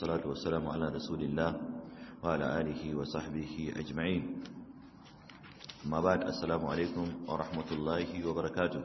والصلاة والسلام على رسول الله وعلى آله وصحبه أجمعين ما بعد السلام عليكم ورحمة الله وبركاته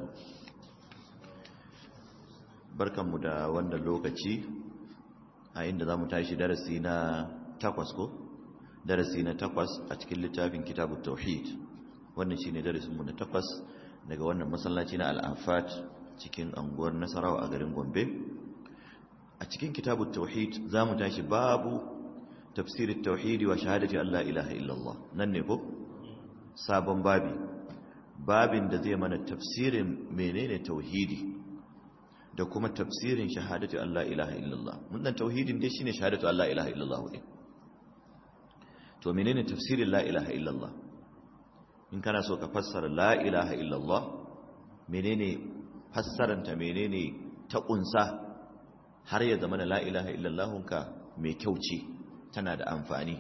barkan mu da wannan lokaci a inda za mu tashi darasi na takwas ko darasi na takwas a cikin littafin kitabut tauhid wannan shine darasinmu na takwas daga wannan masallaci na al'afat cikin anguwar nasarawa a garin gombe a cikin kitabut tauhid za mu tashi babu tafsirin tauhidi wa shahadati Allah ilaha illallah nan ne ko sabon babi babin da zai mana tafsirin menene tauhidi da kuma tafsirin shahadatu Allah ilaha illallah wannan tauhidin dai shine shahadatu Allah ilaha illallah ne to menene tafsirin la ilaha illallah in kana so ka fassara la ilaha illallah menene fassaranta menene ta kunsa har ya zama la ilaha illallah ka mai kyau ce tana da amfani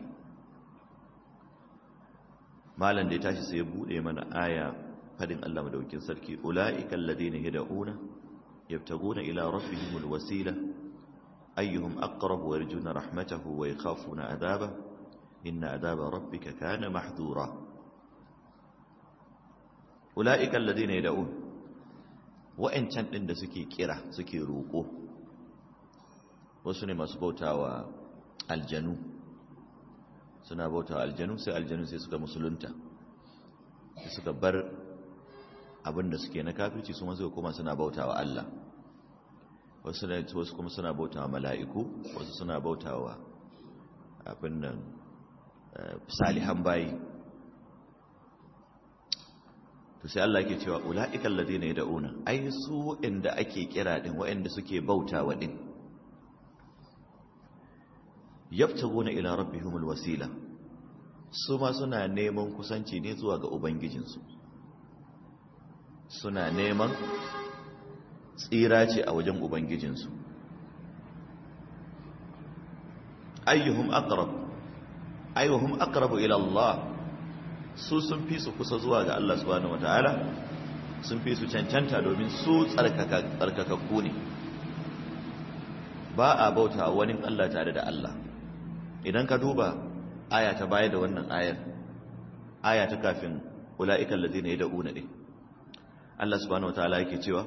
malam da ya tashi sai ya bude mana aya fadin Allah madaukin sarki ulaiikal ladina yad'una يبتغون إلى ربهم الوسيلة أيهم أقرب ويرجون رحمته ويخافون عذابه إن عذاب ربك كان محذورا أولئك الذين يدعون وإن كان عند سكي كرة سكي روكو وسنة مسبوتا والجنو suna bauta aljanu sai aljanu sai suka musulunta sai suka bar abinda suke na kafirci su masu kuma suna bauta wa Allah wasu wasu kuma suna bauta wa mala'iku wasu suna bauta wa abin nan salihan bayi to sai Allah ke cewa ula'ikal ladina yad'una ai su inda ake kira din waɗanda suke bauta wa din yabtaguna ila rabbihimul wasila su ma suna neman kusanci ne zuwa ga ubangijinsu suna neman tsira ce a wajen ubangijinsu ayyuhum aqrab ayyuhum aqrabu ila Allah su sun fi su kusa zuwa ga Allah subhanahu wataala sun fi su cancanta domin su tsarkaka tsarkakakku ne ba a bauta wani Allah tare da Allah idan ka duba aya ta baya da wannan ayar aya ta kafin ula'ikan ladina yad'una din Allah subhanahu wataala yake cewa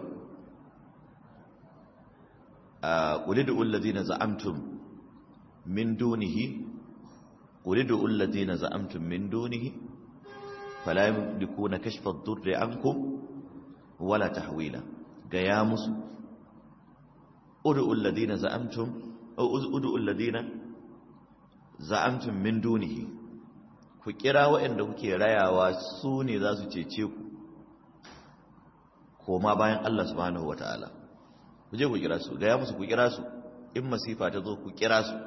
ulidu alladhina za'amtum min dunihi ulidu alladhina za'amtum min dunihi fala yamlikuna kashfa ad-durri ankum wala tahwila ga ya musu udu alladhina za'amtum aw udu alladhina za'amtum min dunihi ku kira waɗanda kuke rayawa su ne za su cece ku koma bayan Allah subhanahu wataala ku je ku kira su ga ya musu ku kira su in masifa ta zo ku kira su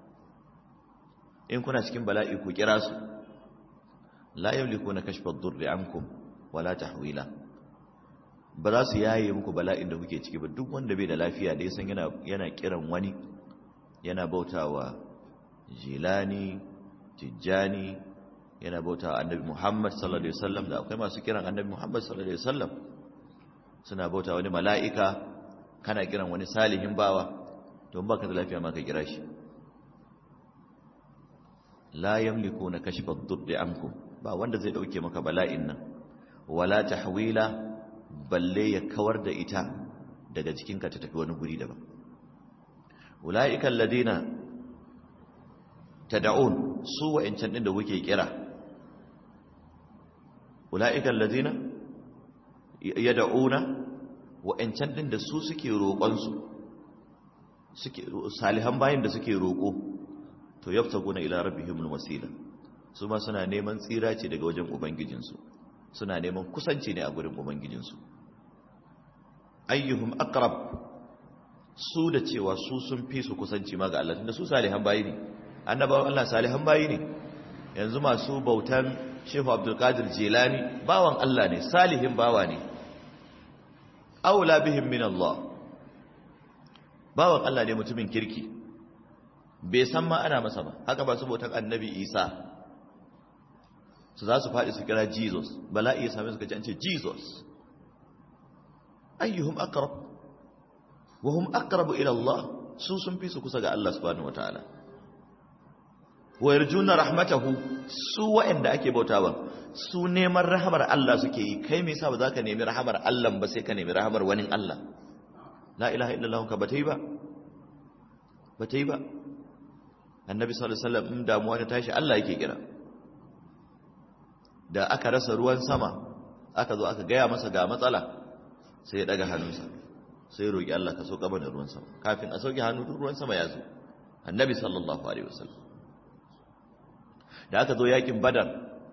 in kuna cikin bala'i ku kira su la yamlikuna kashfa ad-durri ankum wala tahwila ba za su yaye muku bala'in da kuke ciki ba duk wanda bai da lafiya da yasan yana yana kiran wani yana bautawa jilani tijjani yana bautawa annabi Muhammad sallallahu alaihi wasallam da akwai masu kiran annabi Muhammad sallallahu alaihi wasallam suna bauta wani mala'ika kana kiran wani salihin bawa don baka da lafiya ma ka kira shi la yamliku na kashfa durri ankum ba wanda zai dauke maka bala'in nan wala tahwila balle ya kawar da ita daga jikinka ta tafi wani guri daban ulaika alladina tad'un su wa'ancan din da kuke kira ulaika alladina yad'una wa'ancan din da su suke roƙon su suke salihan bayin da suke roƙo to yaftaguna ila rabbihimul wasila su ma suna neman tsira ce daga wajen ubangijin su suna neman kusanci ne a gurin ubangijin su ayyuhum aqrab su da cewa su sun fi su kusanci ma ga Allah tunda su salihan bayi ne annabawan Allah salihan bayi ne yanzu masu bautan Shehu Abdul Qadir Jilani bawan Allah ne salihin bawa ne aula bihim min Allah bawan Allah ne mutumin kirki bai san ma ana masa ba haka ba su bautan annabi Isa su za su faɗi su kira Jesus bala'i ya same su kace an ce Jesus ayyuhum aqrab wa hum aqrabu ila Allah su sun fi su kusa ga Allah subhanahu wataala wa yarjuna rahmatahu su wa'anda ake bautawa su neman rahamar Allah suke yi kai me yasa ba za ka nemi rahamar Allah ba sai ka nemi rahamar wani Allah la ilaha illallah ka bata yi ba bata yi ba annabi sallallahu alaihi wasallam in damuwa ta tashi Allah yake kira da aka rasa ruwan sama aka zo aka gaya masa ga matsala sai ya daga hannunsa sai ya roki Allah ka sauka mana ruwan sama kafin a sauke hannu ruwan sama ya zo annabi sallallahu alaihi wasallam da aka zo yakin badar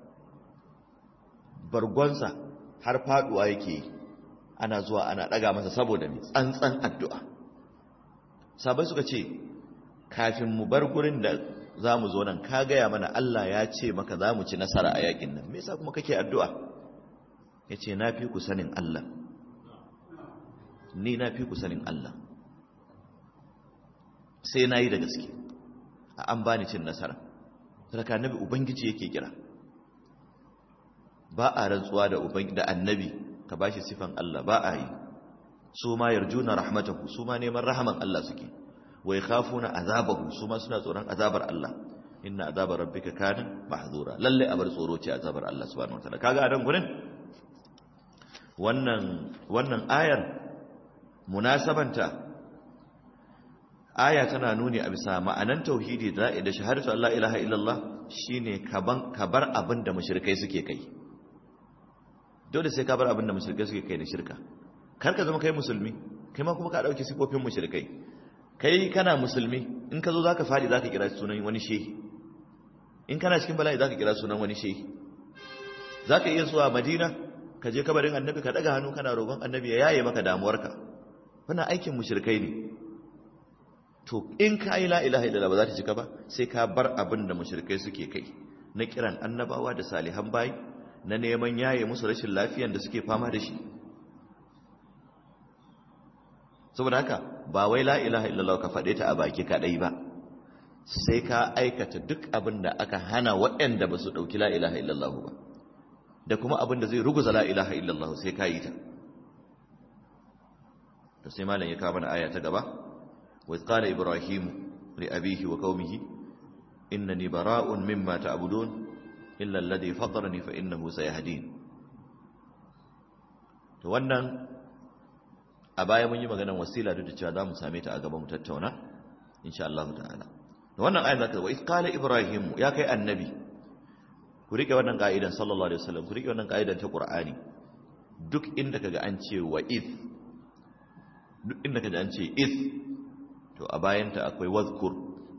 bargonsa har faduwa yake ana zuwa ana daga masa saboda mai tsantsan addu'a sabai suka ce kafin mu bar gurin da za mu zo nan ka gaya mana Allah ya ce maka za mu ci nasara a yakin nan me yasa kuma kake addu'a ya ce na fi ku sanin Allah ni na fi ku sanin Allah sai na yi da gaske a an bani cin nasara sarka nabi ubangiji yake kira ba a rantsuwa da da annabi ka bashi sifan Allah ba a yi su ma yarjuna rahmatahu su ma neman rahaman Allah suke wa yakhafuna azabahu su ma suna tsoron azabar Allah inna azabar rabbika kana mahzura lalle abar tsoro ce azabar Allah subhanahu wataala kaga a dan gurin wannan wannan ayar munasabanta aya tana nuni a bisa ma'anan tauhidi da da shahadatu Allah ilaha illallah shine kaban kabar abin da mushrikai suke kai dole sai ka bar abin da mushrikai suke kai da shirka kar ka zama kai musulmi kai ma kuma ka dauki sifofin mushrikai kai kana musulmi in ka zo zaka fadi zaka kira sunan wani shehi in kana cikin bala'i zaka kira sunan wani shehi zaka iya zuwa Madina ka je kabarin annabi ka daga hannu kana roƙon annabi ya yaye maka damuwarka wannan aikin mushrikai ne to in ka yi la ilaha illallah ba za ta cika ba sai ka bar abin da mushrikai suke kai na kiran annabawa da salihan bayi na neman yaye musu rashin lafiyan da suke fama da shi saboda haka ba wai la ilaha illallah ka faɗe ta a baki kaɗai ba sai ka aikata duk abin da aka hana waɗanda ba su ɗauki la ilaha illallah ba da kuma abin da zai ruguza la ilaha illallah sai ka yi ta to sai malam ya kawo mana aya ta gaba wa qala ibrahim li abihi wa qaumihi innani bara'un mimma ta'budun illa alladhi fatarani fa innahu sayahdin to wannan a baya mun yi maganar wasila duk da cewa za mu same ta a gaba mu tattauna insha Allah ta'ala da wannan ayan zaka wa qala ibrahim ya kai annabi ku rike wannan ka'idan sallallahu alaihi wasallam ku rike wannan ka'idan ta qur'ani duk inda kaga an ce wa iz duk inda kaga an ce iz to a bayan ta akwai wazkur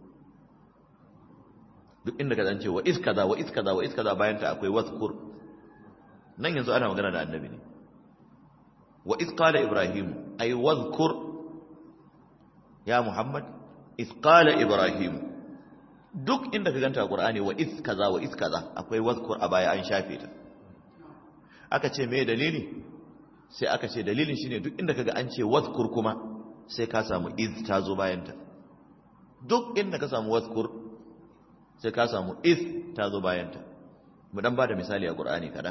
duk inda kaga an ce wa iz kaza wa iz kaza wa iz kaza bayan ta akwai wazkur nan yanzu ana magana da annabi ne wa iz qala ibrahim ay wazkur ya muhammad iz qala ibrahim duk inda ka ganta a qur'ani wa iz kaza wa iz kaza akwai wazkur a baya an shafe ta aka ce me dalili sai aka ce dalilin shine duk inda kaga an ce wazkur kuma sai ka samu iz ta zo bayan ta duk inda ka samu wazkur sai ka samu iz ta zo bayan ta mu dan bada misali a qur'ani kadan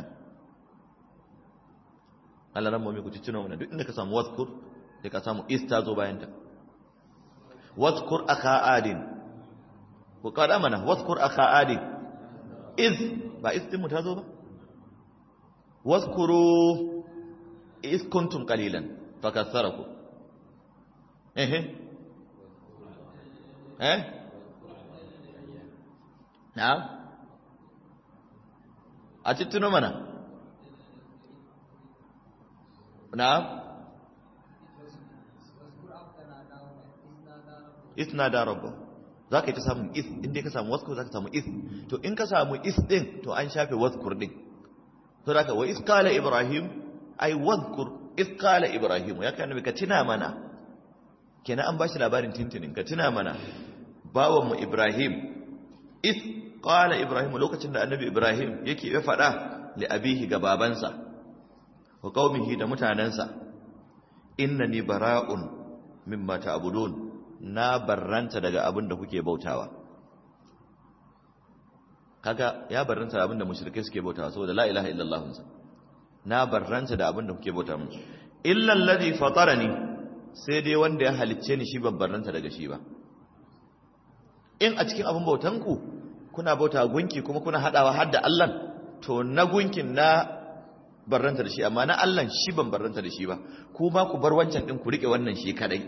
Allah ran mu ku tuno mana duk inda ka samu wazkur sai ka samu iz ta zo bayan ta wazkur akha adin ku kada mana wazkur akha adin iz ba iz din mu ta zo ba wazkuru iz kuntum qalilan fakatharakum eh eh na'am a tuno mana na'am isna da rabbu za ka yi ta samun is inda ka samu waskur za ka samu is to in ka samu is din to an shafe waskur din to da ka wa is kala ibrahim ai waskur is kala ibrahim ya kai ka tuna mana kenan an bashi labarin tintinin ka tuna mana bawan mu ibrahim is kala ibrahim lokacin da annabi ibrahim yake ya faɗa li abihi ga babansa wa qaumihi da mutanansa innani bara'un mimma ta'budun na barranta daga abin da kuke bautawa kaga ya barranta da abin da mushrikai suke bautawa saboda la ilaha illallah na barranta da abin da kuke bautawa illa alladhi fatarani sai dai wanda ya halicce ni shi babbaranta daga shi ba in a cikin abin bautanku kuna bauta gunki kuma kuna hadawa har da Allah to na gunkin na barranta da shi amma na Allah shi ban barranta da shi ba ku ba ku bar wancan din ku rike wannan shi kadai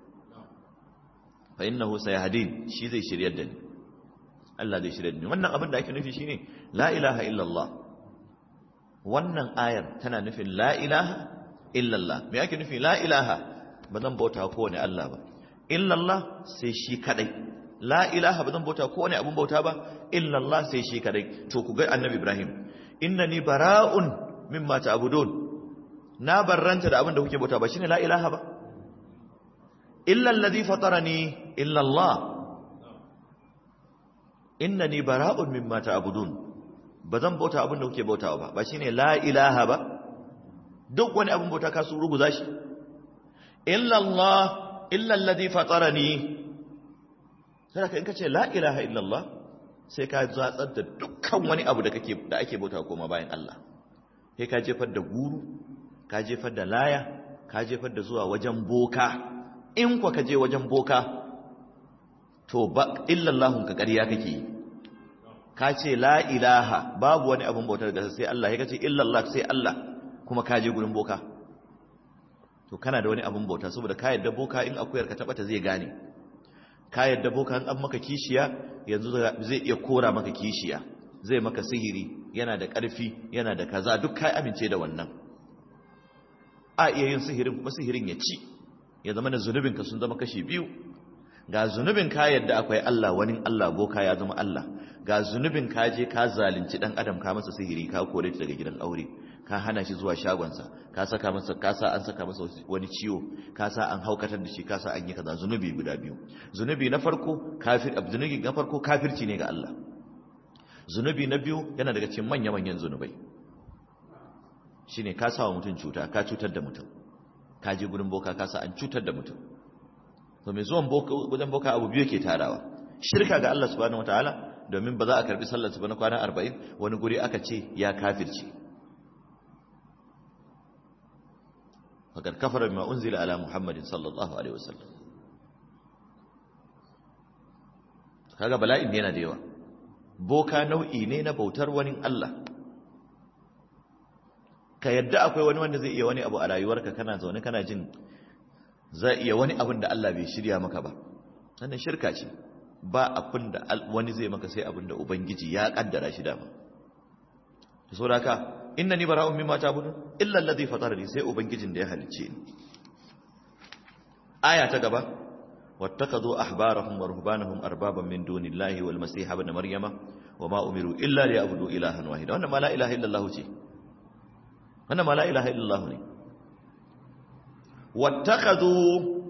fa innahu sayahdin shi zai shiryar da ni Allah zai shiryar da ni wannan abin da ake nufi shine la ilaha illallah wannan ayar tana nufin la ilaha illallah me ake nufi la ilaha ba zan bauta kowane Allah ba illallah sai shi kadai la ilaha ba zan bauta kowane abun bauta ba illallah sai shi kadai to ku ga annabi ibrahim innani bara'un mimma ta'budun na barranta da abin da kuke bauta ba shine la ilaha ba illa alladhi fatarani illa Allah innani bara'un mimma ta'budun bazan bauta abin da kuke bautawa ba ba shine la ilaha ba duk wani abin bauta ka su ruguza shi illa Allah illa alladhi fatarani sai ka in kace la ilaha illa Allah sai ka zatsar da dukkan wani abu da kake da ake bautawa koma bayan Allah sai ka jefar da guru ka jefar da laya ka jefar da zuwa wajen boka in kwa ka je wajen boka to ba illallahun ka ƙarya kake yi ka ce la ilaha babu wani abin bautar da sai Allah ya kace illallah sai Allah kuma ka je gurin boka to kana da wani abin bauta saboda ka yadda boka in akuyar ka taba ta zai gane ka yadda boka in an maka kishiya yanzu zai iya kora maka kishiya zai maka sihiri yana da ƙarfi yana da kaza duk kai amince da wannan a iya yin sihirin kuma sihirin ya ci ya zama da zunubinka sun zama kashi biyu ga zunubin ka yadda akwai Allah wani Allah boka ya zama Allah ga zunubin ka je ka zalunci dan adam ka masa sihiri ka kore shi daga gidan aure ka hana shi zuwa shagonsa ka saka masa ka sa an saka masa wani ciwo ka sa an haukatar da shi ka sa an yi kaza zunubi guda biyu zunubi na farko kafir zunubi na farko kafirci ne ga Allah zunubi na biyu yana daga cikin manya-manyan zunubai shine ka sa wa mutum cuta ka cutar da mutum ka je gurin boka ka sa an cutar da mutum to mai zuwan wajen boka abu biyu ke tarawa shirka ga Allah subhanahu wataala domin ba za a karbi sallar ba na kwana 40 wani guri aka ce ya kafirce fakar kafara bima unzila ala muhammadin sallallahu alaihi wasallam kaga bala'in ne yana da yawa boka nau'i ne na bautar wani Allah ka yadda akwai wani wanda zai iya wani abu a rayuwarka kana zaune kana jin zai iya wani abin da Allah bai shirya maka ba wannan shirka ce ba abin da wani zai maka sai abin da ubangiji ya kaddara shi dama to saboda haka innani bara'un mimma ta'budun illa alladhi fatarani sai ubangijin da ya halicce ni aya ta gaba واتخذوا أحبارهم ورهبانهم أربابا من دون الله والمسيح ابن مريم وما أمروا إلا ليعبدوا إلها واحدا وأنا ما لا إله إلا الله شيء أنا ما لا إله إلا الله ني واتخذوا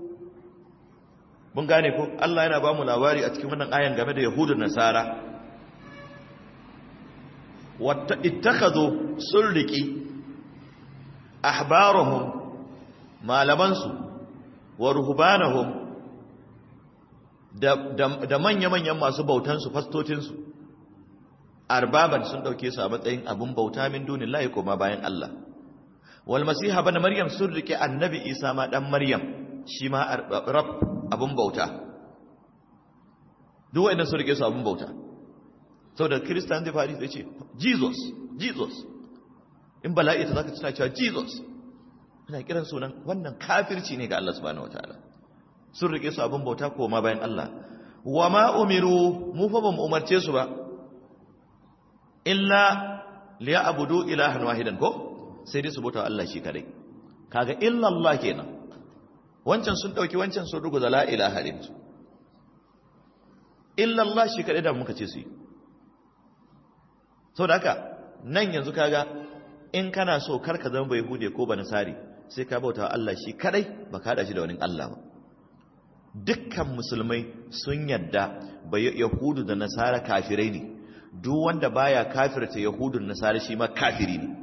mun gane ko Allah yana ba mu labari a cikin wannan ayan game da Yahudu Nasara watta ittakhadhu sulriki ahbarahum malamansu wa ruhbanahum da manya-manyan masu bautansu fastocinsu arbaban sun ɗauke su a matsayin abin bauta min dunin layi koma bayan Allah wal masiha bana maryam sun rike annabi isa ma ɗan maryam shi ma rab abin bauta duk wa'annan sun rike su abin bauta sau da kiristan zai faɗi zai ce jesus jesus in bala'i ta zaka tuna cewa jesus ana kiran sunan wannan kafirci ne ga Allah subhanahu wataala sun rike su abin bauta koma bayan Allah wa ma umiru mu fa bamu umarce su ba illa liya abudu ilahan wahidan ko sai dai su bauta Allah shi kadai kaga illa Allah kenan wancan sun dauki wancan sun ruguza la ilaha illallah illa Allah shi kadai da muka ce su yi saboda haka nan yanzu kaga in kana so karka zama bai hude ko ba nasari sai ka bauta Allah shi kadai ba ka hada shi da wani Allah ba dukkan musulmai sun yadda bai yahudu da nasara kafirai ne duk wanda baya kafirta yahudu da nasara shi ma kafiri ne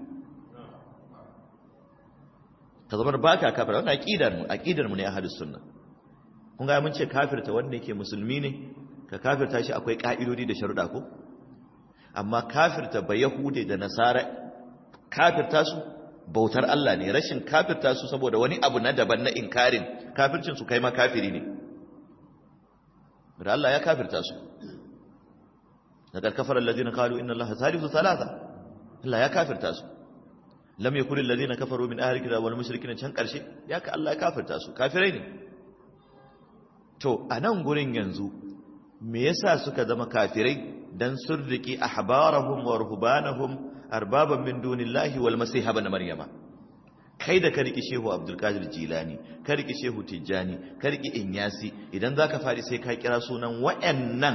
ka zama ba ka kafira wannan aqidar mu aqidar mu ne ahlus sunna kun ga mun ce kafirta wanda yake musulmi ne ka kafirta shi akwai ka'idodi da sharuɗa ko amma kafirta ba yahude da nasara kafirta su bautar Allah ne rashin kafirta su saboda wani abu na daban na inkarin kafircin su kai ma kafiri ne da Allah ya kafirta su laqad kafara alladhina qalu inna allaha thalithu thalatha Allah ya kafirta su lam yakul alladhina kafaru min ahli kitab wal mushrikin can karshe ya ka Allah ya kafirta su kafirai ne to anan gurin yanzu me yasa suka zama kafirai dan surriki ahbarahum wa ruhbanahum arbaban min dunillahi wal masih ibn maryama kai da ka riki shehu abdul qadir jilani ka riki shehu tijjani ka riki inyasi idan zaka fadi sai ka kira sunan wayannan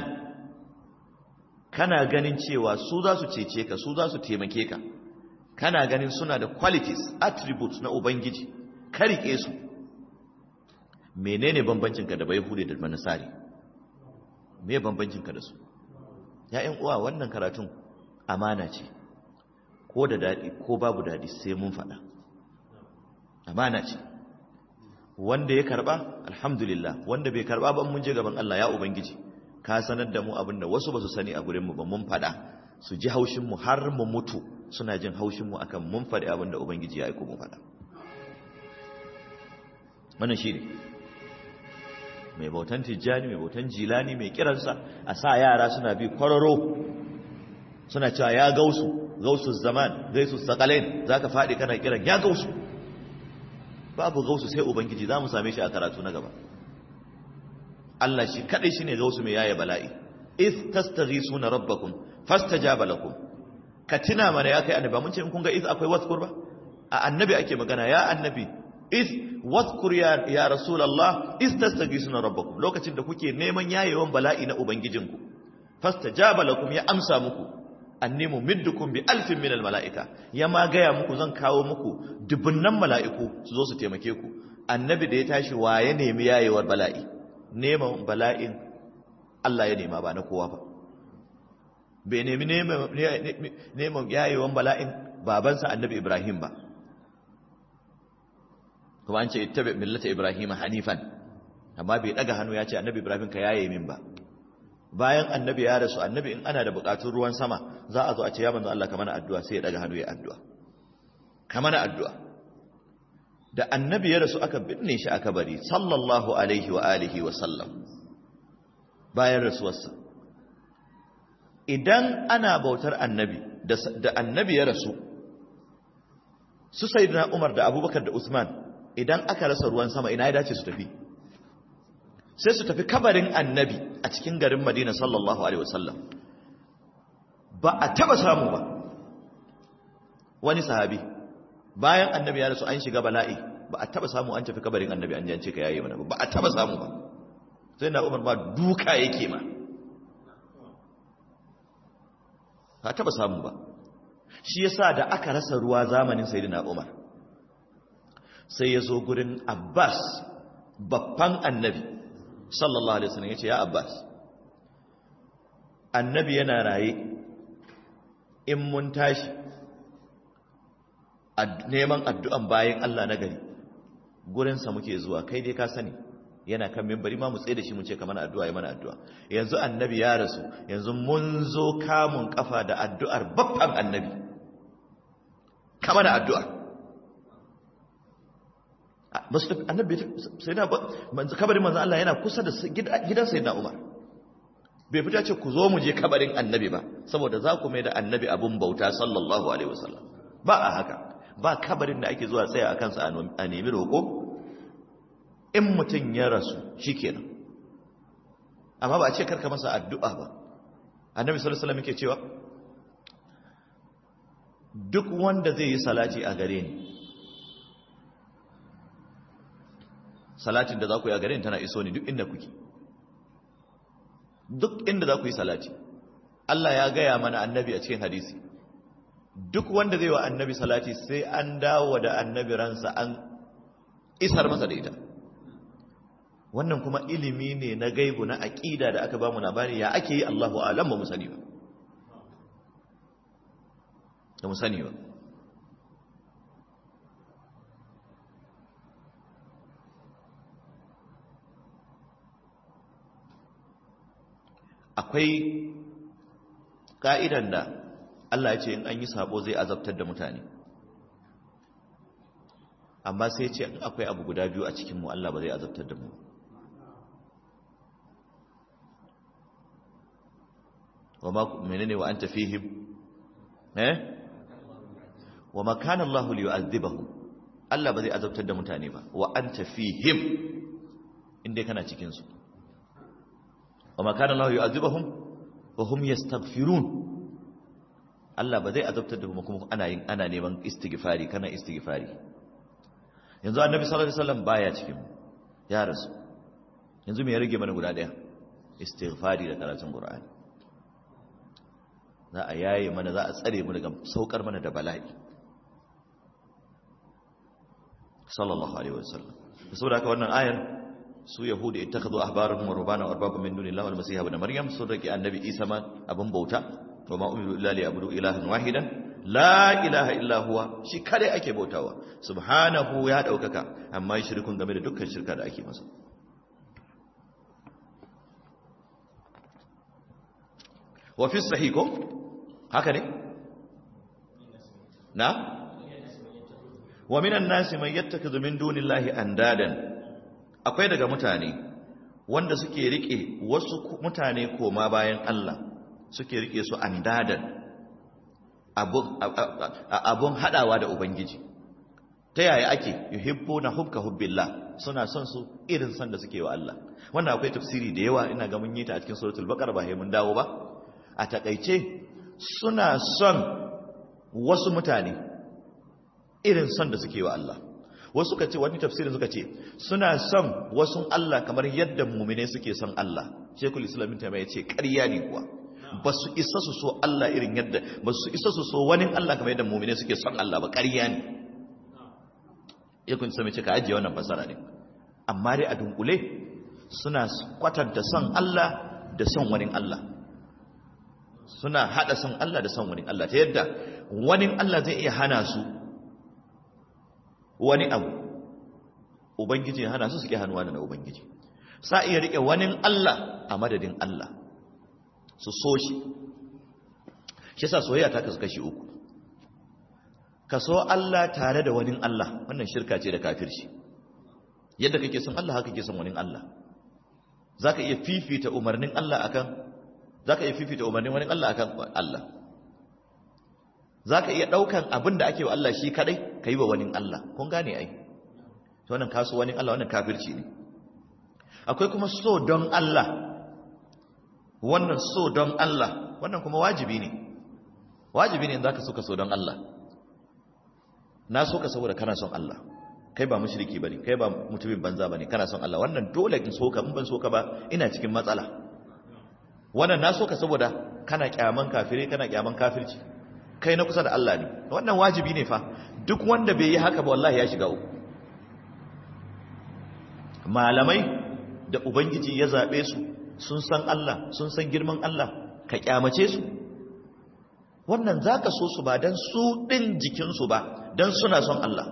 kana ganin cewa su za su cece ka su za su taimake ka kana ganin suna da qualities attributes na ubangiji ka rike su menene bambancin ka da bai hude da manasari me bambancin ka da su ya'yan uwa wannan karatun amana ce ko da dadi ko babu dadi sai mun faɗa amana ce wanda ya karba alhamdulillah wanda bai karba ba mun je gaban Allah ya ubangiji ka sanar da mu abinda wasu ba su sani a gurin mu ba mun faɗa su ji haushin mu har mu mutu suna jin haushin mu akan mun faɗi abinda ubangiji ya aiko mu faɗa wannan shine mai bautan tijjani mai bautan jilani mai kiransa a sa yara suna bi kwararo suna cewa ya gausu gausu zaman gaisu sakalain zaka faɗi kana kiran ya gausu babu gausu sai ubangiji za mu same shi a karatu na gaba Allah shi kadai shine gausu mai yaye bala'i is tastaghisuna rabbakum fastajaba lakum ka tuna mana ya kai annabi mun ce in kun ga is akwai waskur ba a annabi ake magana ya annabi is waskur ya ya rasulullah is tastaghisuna rabbakum lokacin da kuke neman yayewan bala'i na ubangijinku fastajaba lakum ya amsa muku annimu middukum bi alfin minal mala'ika ya ma gaya muku zan kawo muku dubunnan mala'iku su zo su taimake ku annabi da ya tashi wa ya nemi yayewar bala'i neman bala'in Allah ya nema ba na kowa ba bai nemi neman yayewar bala'in babansa annabi Ibrahim ba kuma an ce ittabi millata Ibrahim hanifan amma bai daga hannu ya ce annabi Ibrahim ka yaye min ba bayan annabi ya rasu annabi in ana da bukatun ruwan sama za a zo a ce ya manzo Allah kamar addu'a sai ya daga hannu ya addu'a kamar addu'a da annabi ya rasu aka binne shi aka bari sallallahu alaihi wa alihi wa sallam bayan rasuwarsa idan ana bautar annabi da annabi ya rasu su sayyidina Umar da Abubakar da Usman idan aka rasa ruwan sama ina ya dace su tafi sai su tafi kabarin annabi a cikin garin madina sallallahu alaihi wasallam ba a taba samu ba wani sahabi bayan annabi ya rasu an shiga bala'i ba a taba samu an tafi kabarin annabi an jance ka yayi mana ba a taba samu ba sai na umar ba duka yake ma ba a taba samu ba shi yasa da aka rasa ruwa zamanin sayyidina umar sai ya zo gurin abbas babban annabi sallallahu alaihi wasallam yace ya abbas annabi yana raye in mun tashi neman addu'an bayan Allah na gari gurinsa muke zuwa kai dai ka sani yana kan mimbari ma mu tsaye da shi mun ce kamar addu'a ya mana addu'a yanzu annabi ya rasu yanzu mun zo kamun kafa da addu'ar babban annabi kamar addu'a annabi sai na kabarin manzan Allah yana kusa da gidan sai na Umar bai fita ce ku zo mu je kabarin annabi ba saboda za ku mai da annabi abun bauta sallallahu alaihi wasallam ba a haka ba kabarin da ake zuwa tsaya a kansa a nemi roƙo in mutum ya rasu shikenan amma ba a ce karka masa addu'a ba annabi sallallahu alaihi wasallam yake cewa duk wanda zai yi salati a gare ni salatin da za ku yi a garin tana iso ni duk inda kuke duk inda za ku yi salati Allah ya gaya mana annabi a cikin hadisi duk wanda zai wa annabi salati sai an dawo da annabi ransa an isar masa da ita wannan kuma ilimi ne na gaibu na aƙida da aka ba mu labari ya ake yi Allahu alam ba mu sani ba da mu sani ba akwai ka'idan da Allah ya ce in an yi sabo zai azabtar da mutane amma sai ce in akwai abu guda biyu a cikin mu Allah ba zai azabtar da mu wa ma menene wa anta fihim eh wa ma kana Allah liyu'adhibahum Allah ba zai azabtar da mutane ba wa anta fihim inda kana cikin su wa ma kana Allah yu'adhibahum wa hum yastaghfirun Allah ba zai azabtar da kuma ana yin ana neman istighfari kana istighfari yanzu annabi sallallahu alaihi wasallam baya cikin ya rasu yanzu me ya rage mana guda daya istighfari da karatun qur'ani za a yaye mana za a tsare mu daga saukar mana da bala'i sallallahu alaihi wasallam saboda haka wannan ayar su yahudi ittakhadhu ahbarahum wa rubana arbaba min dunillahi wal masiha ibn maryam sun rike annabi isa ma abun bauta wa ma umiru illa liyabudu ilahan wahidan la ilaha illa huwa shi kare ake bautawa subhanahu ya daukaka amma shirkun game da dukkan shirka da ake masa wa fi sahih ko haka ne na wa minan nasi man yattakhidhu min dunillahi andadan akwai daga mutane wanda suke rike wasu mutane koma bayan Allah suke rike su andadan abun abun hadawa da ubangiji ta yaya ake yuhibbuna hubka hubbillah suna son su irin son da suke wa Allah wannan akwai tafsiri da yawa ina ga mun yi ta a cikin suratul baqara ba sai mun dawo ba a takaice suna son wasu mutane irin son da suke wa Allah wasu suka ce wani tafsirin suka ce suna son wasu Allah kamar yadda mumine suke son Allah shekul islamin ta ya ce ƙarya ne kuwa ba su isa su so Allah irin yadda ba su isa su so wani Allah kamar yadda mumine suke son Allah ba ƙarya ne ya kun sami ce ka ajiye wannan fasara ne amma dai a dunkule suna kwatanta son Allah da son wani Allah suna hada son Allah da son wani Allah ta yadda wani Allah zai iya hana su wani abu ubangiji ya hana su suke hannuwa da ubangiji sa iya rike wani Allah a madadin Allah su so shi shi sa soyayya ta kasu kashi uku ka so Allah tare da wani Allah wannan shirka ce da kafirci yadda kake son Allah haka kake son wani Allah zaka iya fifita umarnin Allah akan za ka iya fifita umarnin wani Allah akan Allah za ka iya ɗaukan abin da ake wa Allah shi kadai ka yi wa wani Allah kun gane ai ta wannan kaso wani Allah wannan kafirci ne akwai kuma so don Allah wannan so don Allah wannan kuma wajibi ne wajibi ne za ka so ka so don Allah na so ka saboda kana son Allah kai ba mushriki bane kai ba mutumin banza bane kana son Allah wannan dole in so ka in ban so ka ba ina cikin matsala wannan na so ka saboda kana kyaman kafire kana kyaman kafirci kai na kusa da Allah ne wannan wajibi ne fa duk wanda bai yi haka ba wallahi ya shiga uku malamai da ubangiji ya zabe su sun san Allah sun san girman Allah ka kyamace su wannan zaka so su ba dan su din jikin su ba dan suna son Allah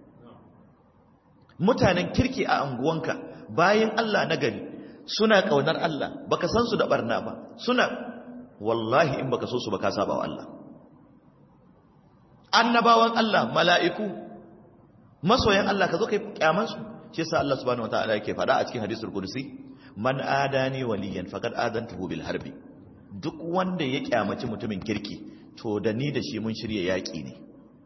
mutanen kirki a anguwanka bayan Allah na gari suna kaunar Allah baka san su da barna ba suna wallahi in baka so su baka saba wa Allah annabawan Allah mala'iku masoyan Allah ka zo kai kyaman su shi yasa Allah subhanahu wataala yake faɗa a cikin hadisul qudsi man adani waliyan faqad adantuhu bil harbi duk wanda ya kyamaci mutumin kirki to da ni da shi mun shirye yaki ne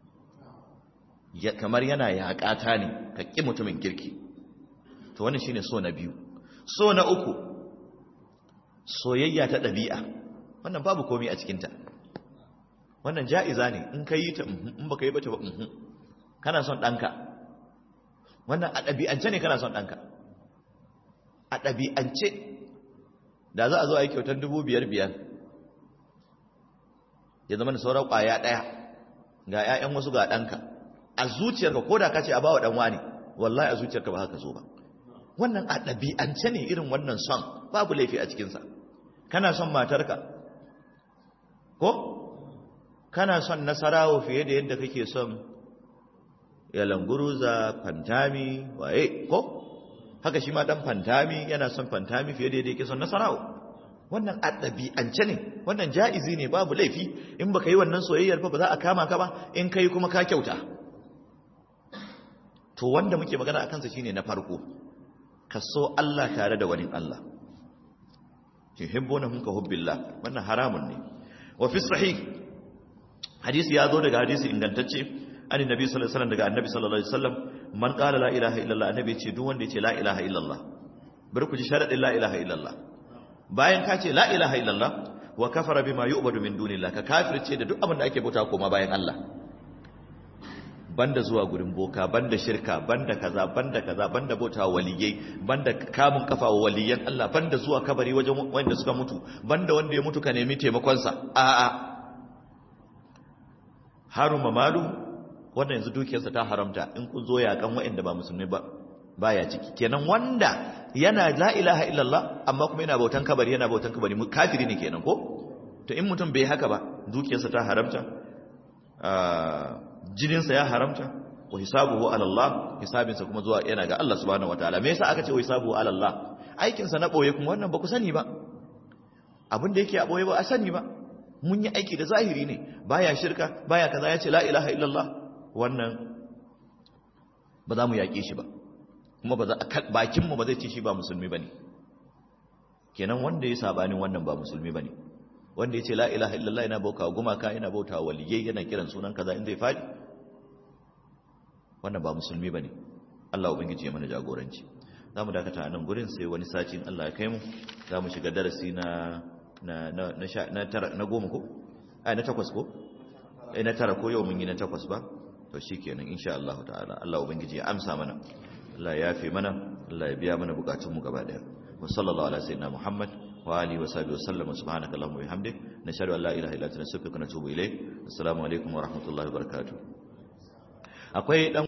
kamar yana yaƙata ne ka ƙi mutumin kirki to wannan shine so na biyu so na uku soyayya ta ɗabi'a wannan babu komai a cikinta wannan ja'iza ne in ka yi ta in baka yi ba ta ba kana son ɗanka wannan a ɗabi'ance ne kana son ɗanka a ɗabi'ance da za a zo a yi kyautar dubu biyar biyar ya zama da sauran ƙwaya ɗaya ga 'ya'yan wasu ga ɗanka a zuciyarka ko da ka ce a ba wa ɗan wani wallahi a zuciyarka ba haka zo ba wannan a ɗabi'ance ne irin wannan son babu laifi a cikinsa kana son matarka ko kana son nasarawo fiye da yadda kake son yalanguruza fantami waye ko haka shi ma dan fantami yana son fantami fiye da yadda yake son nasarawo wannan a ɗabi'ance ne wannan ja'izi ne babu laifi in baka yi wannan soyayyar ba ba za a kama ka ba in kai kuma ka kyauta to wanda muke magana akan sa shine na farko ka so Allah tare da wani Allah tuhibbunahum ka hubbillah wannan haramun ne wa fi sahih hadisi ya zo daga hadisi ingantacce an nabi sallallahu alaihi wasallam daga annabi sallallahu alaihi wasallam man qala la ilaha illallah annabi ya ce duk wanda ya ce la ilaha illallah bari ku ji sharadin la ilaha illallah bayan ka ce la ilaha illallah wa kafara bima yu'badu min dunillah ka kafirce da duk abin da ake bauta koma bayan Allah banda zuwa gurin boka banda shirka banda kaza banda kaza banda bauta waliyai banda kamun kafa wa waliyan Allah banda zuwa kabari wajen wanda suka mutu banda wanda ya mutu ka nemi taimakon sa a a haruma malu wanda yanzu dukiyarsa ta haramta in kun zo yakan wa'anda ba musulmi ba baya ciki kenan wanda yana la ilaha illallah amma kuma yana bautan kabari yana bautan kabari kafiri ne kenan ko to in mutum bai haka ba dukiyarsa ta haramta jininsa ya haramta wa hisabuhu ala Allah hisabinsa kuma zuwa yana ga Allah subhanahu wataala me yasa aka ce wa hisabuhu ala Allah aikin sa na boye kuma wannan ba ku sani ba abin da yake a boye ba a sani ba mun yi aiki da zahiri ne baya shirka baya kaza ya ce la ilaha illallah wannan ba za mu yaƙe shi ba kuma ba za bakin mu ba zai ce shi ba musulmi bane kenan wanda ya sabanin wannan ba musulmi bane wanda ya ce la ilaha illallah yana bauta gumaka yana bauta waliyai yana kiran sunan kaza in zai faɗi wannan ba musulmi bane Allah ubangiji ya mana jagoranci zamu dakata a nan gurin sai wani sacin Allah ya kai mu zamu shiga darasi na na na na na tara na goma ko ai na takwas ko eh na tara ko yau mun yi na takwas ba to shikenan insha Allah ta'ala Allah ubangiji ya amsa mana Allah ya yafe mana Allah ya biya mana bukatun mu gaba daya wa sallallahu ala sayyidina Muhammad wa alihi wa sahbihi wa sallam subhanaka allahumma wa bihamdik nashhadu an la ilaha illa anta nastaghfiruka wa natubu ilayk assalamu alaikum wa rahmatullahi wa barakatuh akwai dan